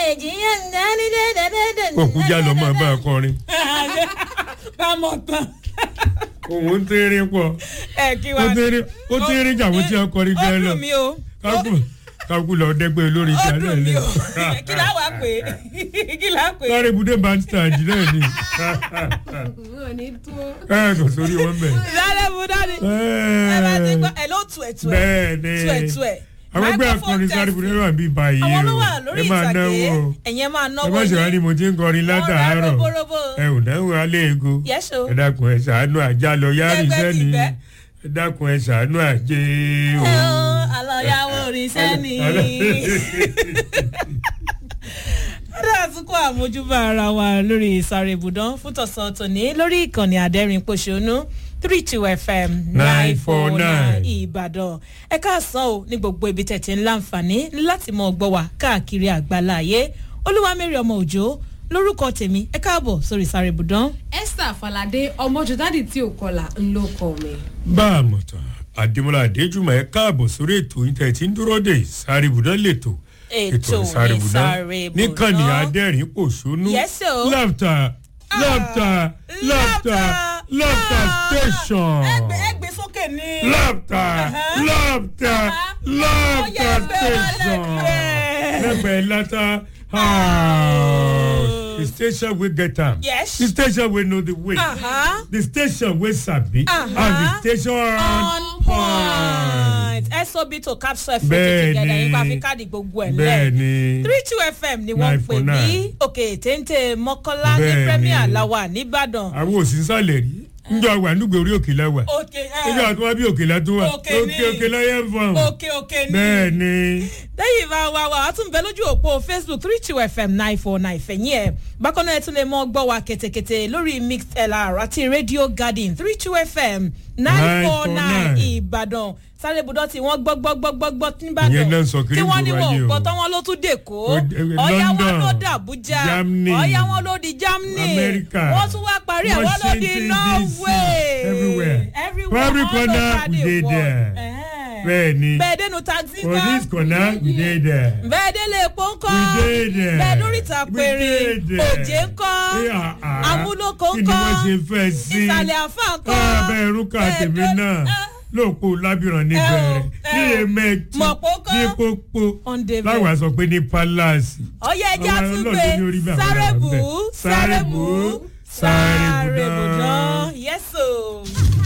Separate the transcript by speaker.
Speaker 1: èjì yẹn ń dání dẹ́dẹ́dẹ́dẹ́.
Speaker 2: òkú já lọ máa bá a kọrin
Speaker 1: bá mọ̀ tán.
Speaker 2: òun ń tẹ́rẹ́ pọ̀
Speaker 1: ẹ kí
Speaker 2: ó
Speaker 1: wá.
Speaker 2: tẹ́rẹ́ ó tẹ́rẹ́ jà wọ́n tí a kọrin
Speaker 1: ó
Speaker 2: gan lọ
Speaker 1: dùn mí o.
Speaker 2: kákú kákú lọ dẹ́gbẹ́ olórin
Speaker 1: ó
Speaker 2: tí a náà
Speaker 1: dùn mí
Speaker 2: lẹ.
Speaker 1: o. kí lá wàá pè é kí lá pè é.
Speaker 2: sáré ibùdó bandstand náà ni
Speaker 3: wọn ò ní tó.
Speaker 2: ẹ kò sórí wọn bẹ̀.
Speaker 1: sáré mu dání. ẹ bá ti gbọ́ ẹ ló tu ẹ̀ tu ẹ̀.
Speaker 2: bẹ́ẹ̀ ni
Speaker 1: tu ẹ̀ tu ẹ̀.
Speaker 2: àwọn ẹgbẹ́
Speaker 1: Microphone
Speaker 2: akọrin sáré
Speaker 1: test.
Speaker 2: ibùdó náà bí báyìí
Speaker 1: àwọn ló
Speaker 2: o
Speaker 1: wà lórí
Speaker 2: ẹ máa
Speaker 1: ìtàgé
Speaker 2: náwó o
Speaker 1: ẹ̀yẹn máa
Speaker 2: ẹ
Speaker 1: náwó
Speaker 2: má ṣe wá ní mo ti ń kọrin látàárọ̀
Speaker 1: roborobo.
Speaker 2: ẹ ò náwó alẹ́ ego
Speaker 1: Yes, o.
Speaker 2: ẹ dákun ẹ ṣàánú àjálọ yárì
Speaker 1: Ẹgbẹ́
Speaker 2: sẹ́ni
Speaker 1: tìfẹ́.
Speaker 2: ẹ dákun ẹ ṣàánú àjẹ o.
Speaker 1: ẹ o àlọ́yàwó orin sẹ́ni. Adé àtúnkọ́ àmójúbà ara wa lórí ìsàrè ibùdó fún tọ̀sán tòní lórí ìkànnì àdẹ́rìn pòṣónú three two fm nine four nine
Speaker 2: 949.
Speaker 1: ìbàdàn ẹ káàsán o ní gbogbo ibi tẹ̀tí ń láǹfààní láti mọ ọgbọ́ wa káàkiri àgbáláyé olúwamẹ́rì ọmọ òjò lórúkọ tèmi ẹ káàbọ̀ sórí ìsàrè ibùdó.
Speaker 3: esther falade ọmọ jọdádì tí ò kọlà ń ló kọ mi.
Speaker 2: bá a mọ̀ tán àdèmọ́lá àdéjùmọ̀ ẹ káàbọ̀ sórí ètò yìí tẹ̀ tí ń dúró dé sáré ibùdó lẹ́tọ̀
Speaker 1: Ètò
Speaker 2: Sáré Ibùdó
Speaker 1: Ìsáré Ibùdó.
Speaker 2: níkànnì adẹ́rìn pòṣónú
Speaker 1: Yes, o.
Speaker 2: láfta láfta láfta láfta station
Speaker 1: ẹgbẹ́ ẹgbẹ́ sókè ní.
Speaker 2: láfta láfta láfta station lẹ́gbẹ̀ẹ́ látà house the station wey get am
Speaker 1: Yes.
Speaker 2: the station wey know the way
Speaker 1: Uh-huh.
Speaker 2: the station wey sabi and the station
Speaker 1: on point sob to capsule fún
Speaker 2: Bẹ́ẹ̀ni.
Speaker 1: together yín bá fi káàdì gbogbo ẹ̀ lẹ̀
Speaker 2: bẹ́ẹ̀ni
Speaker 1: three two fm ni wọ́n ń pè bí
Speaker 2: 949.
Speaker 1: òkè téńté mọ́kànlá ní
Speaker 2: Bẹ́ẹ̀ni.
Speaker 1: premier lawa nìbàdàn.
Speaker 2: àwọn òsínsàlẹ̀ rí njọ wà nígbè orí òkè lẹ́wà
Speaker 1: òkè
Speaker 2: níjọ àti wọn bí òkè látó wà
Speaker 1: Òkè ni.
Speaker 2: òkè òkè lọ́yẹ̀ ń fọ̀n
Speaker 1: òkè òkè ní.
Speaker 2: bẹ́ẹ̀ ni
Speaker 1: lẹ́yìn bá wa wa a tún bẹ lójú òpó facebook three two fm nine four nine fẹ̀yìn ẹ̀ bákan náà ẹ tún lè mọ gbọ́ wa kẹ̀tẹ̀kẹ̀tẹ̀ lórí mixed lr àti radio garden three two fm nine four nine
Speaker 2: 949.
Speaker 1: ìbàdàn sáré ibùdó tí wọ́n gbọ́ gbọ́ gbọ́ gbọ́ gbọ́
Speaker 2: Ìyẹn
Speaker 1: níbàdàn
Speaker 2: náà ń sọ kiri
Speaker 1: tí wọ́n ní
Speaker 2: gbogbo
Speaker 1: wọn
Speaker 2: ayé
Speaker 1: ò
Speaker 2: o.
Speaker 1: gbọ́ tán wọn ló tún dé kó
Speaker 2: Ó dé-
Speaker 1: ọ̀yá wọn
Speaker 2: London,
Speaker 1: ló dé àbújá
Speaker 2: Germany,
Speaker 1: ọ̀yá wọn ló di germany
Speaker 2: America,
Speaker 1: wọ́n tún wá parí ẹ̀ wọ́n ló di
Speaker 2: Washington,
Speaker 1: norway
Speaker 2: DC, everywhere.
Speaker 1: everywhere
Speaker 2: For every
Speaker 1: all
Speaker 2: corner,
Speaker 1: over
Speaker 2: we
Speaker 1: the
Speaker 2: dey
Speaker 1: world.
Speaker 2: there.
Speaker 1: Ẹ̀hẹ́n.
Speaker 2: bẹ́ẹ̀ ni
Speaker 1: bẹ́ẹ̀ dénú taxi
Speaker 2: for
Speaker 1: kan
Speaker 2: this corner we dey there
Speaker 1: bẹ́ẹ̀ délé epo ń kọ́
Speaker 2: we dey there
Speaker 1: bẹ́ẹ̀ lórí ìta
Speaker 2: We
Speaker 1: péré
Speaker 2: dey there.
Speaker 1: òjé ń kọ́
Speaker 2: Eh, ah, ah.
Speaker 1: amúlòkó ń
Speaker 2: kí ni
Speaker 1: kọ́
Speaker 2: wọ́n ṣe fẹ́ sí
Speaker 1: ìsàlẹ̀ àfà ń kọ́
Speaker 2: abẹ́ irúkà tèmi
Speaker 1: bẹ́ẹ̀
Speaker 2: náà
Speaker 1: dé-
Speaker 2: lóòpó lábìrán ní
Speaker 1: ẹ o,
Speaker 2: bẹ̀rẹ̀
Speaker 1: ẹ
Speaker 2: ní
Speaker 1: o.
Speaker 2: emeti
Speaker 1: Mọ̀pó kọ́.
Speaker 2: ní pópó
Speaker 1: On the
Speaker 2: láwa sọ pé ní palace
Speaker 1: ọyẹ ẹja
Speaker 2: Àwọn
Speaker 1: tún
Speaker 2: ọlọ́dún ní orí
Speaker 1: gbé
Speaker 2: bí àwọn
Speaker 1: sáré
Speaker 2: ará ń
Speaker 1: bù
Speaker 2: bẹ̀.
Speaker 1: ú sáré bù ú
Speaker 2: sáré
Speaker 1: sáré
Speaker 2: bù
Speaker 1: bù
Speaker 2: dán.
Speaker 1: dán yẹ́sò.